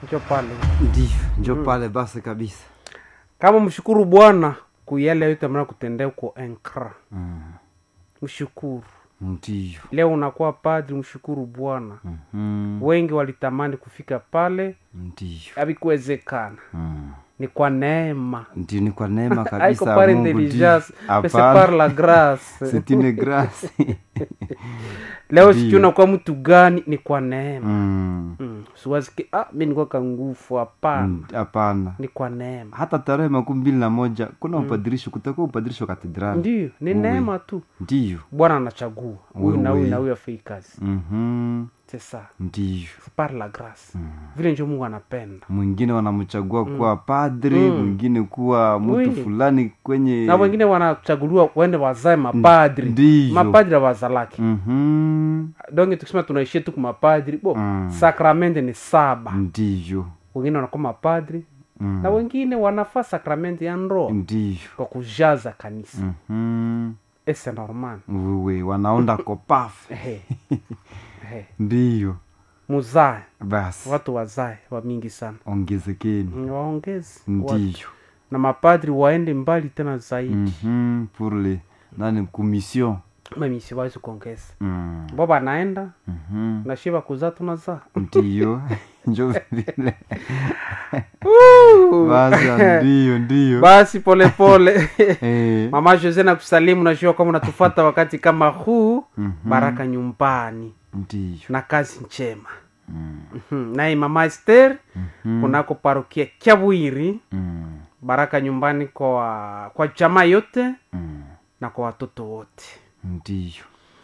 njo pale ndio njo pale basi kabisa kama mshukuru bwana kuyale yote mna kutendea uko enkra mm. mshukuru ndio leo unakuwa padri mshukuru bwana mm. wengi walitamani kufika pale ndio havikuwezekana mm. ni kwa neema ndio ni kwa neema haiko kabisa par ya Mungu, intelligence ndio. mais c'est par Hapana. la grâce C'est une grâce leo Ndio. sijui unakuwa mtu gani ni kwa neema Mm. mm. siwaziki ah, mi nikuwa kangufu hapana Mm, hapana ni kwa neema hata tarehe makumi mbili na moja kuna upadirisho kutakuwa upadirisho katedrali ndio ni Uwe. neema tu ndio bwana anachagua huyu na huyu Uwe. na huyu afei kazi Mhm. c'est ça ndio C'est par la grâce vile njo mungu anapenda mwingine wanamchagua kuwa padri Mm. mwingine kuwa mtu Oui. fulani kwenye na wengine wanachaguliwa wende wazae mapadri Ndiyo. mapadri awazalaki Mhm. donge tukisema tunaishia tu kumapadri bo Mm. sakramente ni saba ndiyo wengine wanakuwa mapadri Mm. na wengine wanafaa sakramenti ya ndoa ndiyo kwa kujaza kanisa Mhm. ese normal wewe wanaonda kopafu Ehe. Ehe. ndiyo muzae basi watu wazae wa mingi sana ongezekeni Mm, waongeze watu. ndiyo na mapadri waende mbali tena zaidi Mhm. pour le nani kumission mamisi wawezi kuongeza Mm. bo banaenda Mhm. na shiva kuzaa tunazaa ndiyo njo vile basa ndiyo ndiyo basi polepole Eh. mama jose na kusalimu najua kama unatufata wakati kama huu Mhm. baraka nyumbani ndiyo na kazi njema Mm. Mhm. naye mama ester Mhm. kunako parokia kyabwiri Mm. baraka nyumbani kwa kwa jamaa yote Mm. na kwa watoto wote ndiyo